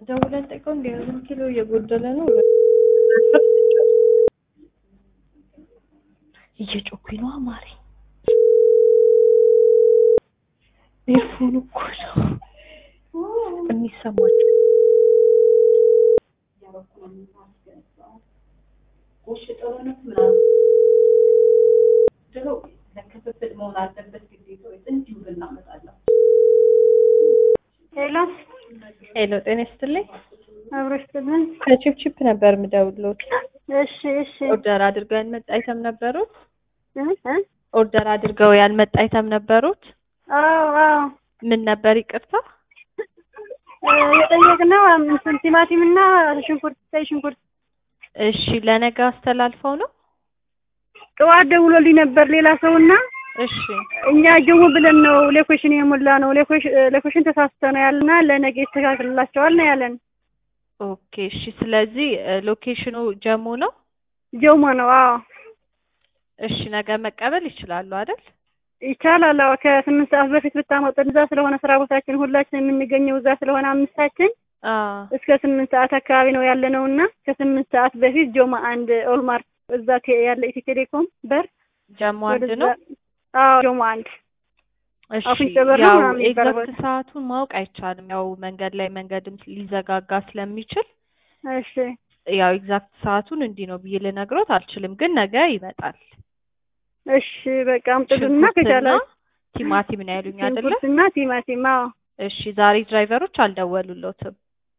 ደውለን ጠይቀው እንደ ዝም ኪሎ እየጎደለ ነው እየጮኩኝ ነው አማሬ ኤርፎን እኮ ነው የሚሰማቸው ሄሎ ሄሎ ጤና ይስጥልኝ አብሮሽ ትልን ከቺፕቺፕ ነበር የምደውልዎት እሺ እሺ ኦርደር አድርገው ያልመጣ አይተም ነበሩት እ እ ኦርደር አድርገው ያልመጣ አይተም ነበሩት አዎ አዎ ምን ነበር ይቅርታ እ የጠየቅነው እንትን ቲማቲም እና ሽንኩርት ቀይ ሽንኩርት እሺ ለነገ አስተላልፈው ነው ጠዋት ደውሎልኝ ነበር ሌላ ሰውና እሺ እኛ ጀሙ ብለን ነው ሌኮሽን የሞላ ነው ሌኮሽ- ሌኮሽን ተሳስተ ነው ያልና ለነገ ይስተካክልላቸዋል ነው ያለን ኦኬ እሺ ስለዚህ እ ሎኬሽኑ ጀሞ ነው ጀሞ ነው አዎ እሺ ነገ መቀበል ይችላሉ አይደል ይቻላል አዎ ከስምንት ሰዓት በፊት ብታመጡን እዛ ስለሆነ ስራ ቦታችን ሁላችን የምንገኘው እዛ ስለሆነ አምስታችን አ እስከ ስምንት ሰዓት አካባቢ ነው ያለ ነው እና ከስምንት ሰዓት በፊት ጆማ አንድ ኦልማርት እዛ ቴ- ያለ ኢትዮ ቴሌኮም በር ጀሞ አንድ ወደዛ- ነው አዎ ጆማ አንድ እሺ አፍንጫ በር ነው ያው ምናምን የሚባለው ኤግዛክት ሰዓቱን ማወቅ አይቻልም ያው መንገድ ላይ መንገድም ሊዘጋጋ ስለሚችል እሺ ያው ኤግዛክት ሰዓቱን እንዲህ ነው ብዬ ልነግሮት አልችልም ግን ነገ ይመጣል እሺ በቃ አምጥሉና ሽንኩርትና ከቻለ ቲማቲም ነው ያሉኝ አይደለ ሽንኩርትና ቲማቲም አዎ እሺ ዛሬ ድራይቨሮች አልደወሉሎትም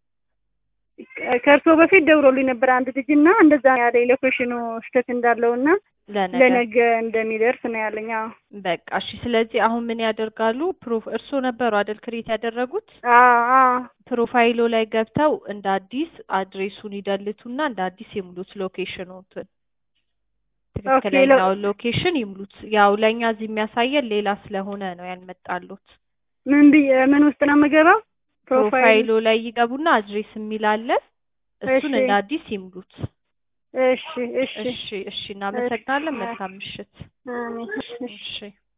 ከእርሶ በፊት ደውሎልኝ ነበር አንድ ልጅ እና እንደዛ ያለ ሎኬሽኑ ስህተት እንዳለው እና ለነገ ለነገ እንደሚደርስ ነው ያለኝ አዎ በቃ እሺ ስለዚህ አሁን ምን ያደርጋሉ ፕሮፍ እርስዎ ነበሩ አይደል ክሬት ያደረጉት አዎ አዎ ፕሮፋይሎ ላይ ገብተው እንደ አዲስ አድሬሱን ይደልቱና እንደ አዲስ ይሙሉት ሎኬሽኑትን ትክክለኛውን ሎኬሽን ይሙሉት ያው ለእኛ እዚህ የሚያሳየን ሌላ ስለሆነ ነው ያልመጣሉት ምን ብዬ ምን ውስጥ ነው የምገባው ፕሮፋይል ፕሮፋይሎ ላይ ይገቡና አድሬስ የሚል አለ እሱን እሺ። እንደ አዲስ ይሙሉት እሺ እሺ እሺ እሺ እናመሰግናለን መልካም ምሽት አሜን እሺ እሺ